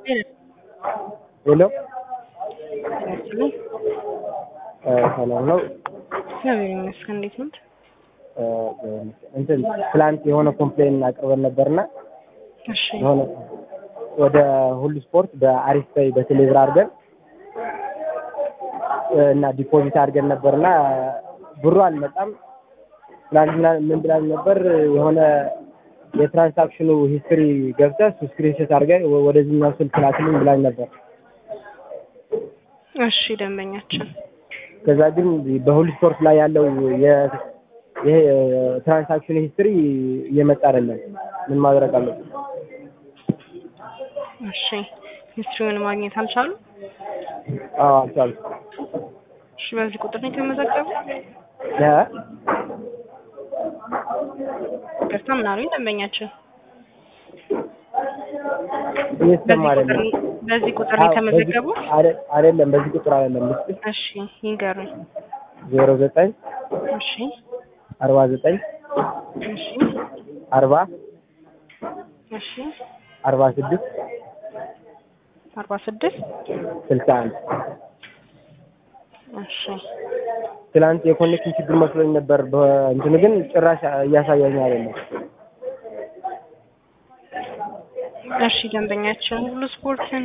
ሄሎ ያስችላል። ሰላም ነው። እግዚአብሔር ይመስገን። እንዴት ነው? እንትን ትላንት የሆነ ኮምፕሌን አቅርበን ነበርና እሺ የሆነ ወደ ሁሉ ስፖርት በአሪፍ ፔይ በቴሌብር አድርገን እና ዲፖዚት አድርገን ነበርና ብሩ አልመጣም። ትላንትና ምን ብላኝ ነበር የሆነ የትራንሳክሽኑ ሂስትሪ ገብተህ እሱ ስክሪንሾት አድርገህ ወደዚህኛው ስልክ ላክልኝ ብላኝ ነበር። እሺ ደንበኛችን ከዛ ግን በሁሉ ስፖርት ላይ ያለው የ- ይሄ ትራንሳክሽን ሂስትሪ እየመጣ አይደለም። ምን ማድረግ አለብን? እሺ ሂስትሪውን ማግኘት አልቻሉ? አዎ አልቻልኩም። እሺ በዚህ ቁጥር ነው የተመዘገቡ? እ? ይቅርታ ምን አሉኝ ደንበኛችን? እየተሰማ በዚህ ቁጥር አይደለም። በዚህ ቁጥር ነው አዎ፣ የተመዘገቡ? በዚህ- አደ- አይደለም በዚህ ቁጥር አይደለም። ልስጥሽ እሺ ይንገሩኝ። ዜሮ ዘጠኝ እሺ አርባ ዘጠኝ እሺ አርባ እሺ አርባ ስድስት አርባ ስድስት ስልሳ አንድ እሺ ትላንት የኮኔክሽን ችግር መስሎኝ ነበር። በእንትኑ ግን ጭራሽ እያሳየኝ አይደለም። እሺ ደንበኛችን ሁሉ ስፖርትን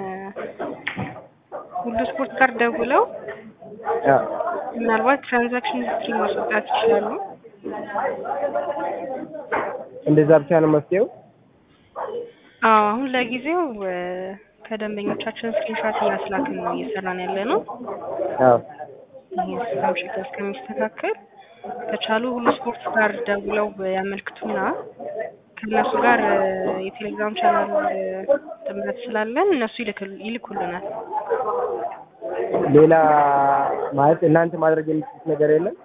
ሁሉ ስፖርት ጋር ደውለው አዎ። ምናልባት ትራንዛክሽን ሂስትሪ ማስወጣት ይችላሉ። እንደዛ ብቻ ነው መፍትሄው? አዎ አሁን ለጊዜው እ፣ ከደንበኞቻችን ስክሪንሾት እያስላክን ነው እየሰራን ያለ ነው። አዎ። ይህ ሲስተም ችግር እስከሚስተካከል ከቻሉ ሁሉ ስፖርት ጋር ደውለው ያመልክቱና ከእነሱ ጋር እ፣ የቴሌግራም ቻናል እ፣ ጥምረት ስላለን እነሱ ይልክል- ይልኩልናል። ሌላ ማለት እናንተ ማድረግ የምትችሉት ነገር የለም?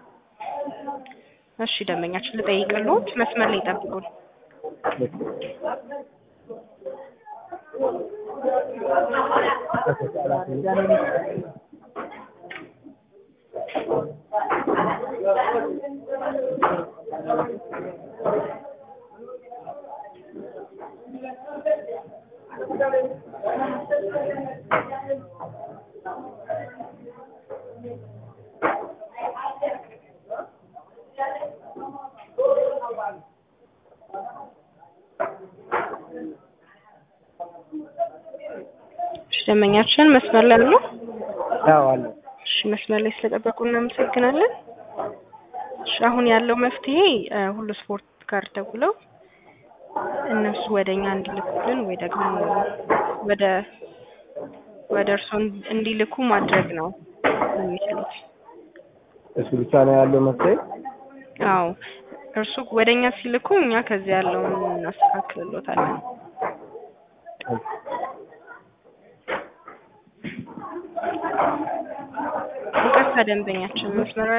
እሺ ደንበኛችን ልጠይቅልዎት፣ መስመር ላይ ይጠብቁን። እሺ ደንበኛችን መስመር ላይ አሉ? አዎ አለ። እሺ መስመር ላይ ስለጠበቁ እናመሰግናለን። እሺ አሁን ያለው መፍትሄ እ፣ ሁሉ ስፖርት ጋር ደውለው እነሱ ወደ እኛ እንዲልኩልን ወይ ደግሞ ወደ ወደ እርስዎ እንዲልኩ ማድረግ ነው የሚችሉት። እሱ ብቻ ነው ያለው መፍትሄ? አዎ እርሱ ወደ እኛ ሲልኩ እኛ ከዚያ ያለውን እናስተካክልሎታለን። ይቅርታ ደንበኛችን መስመር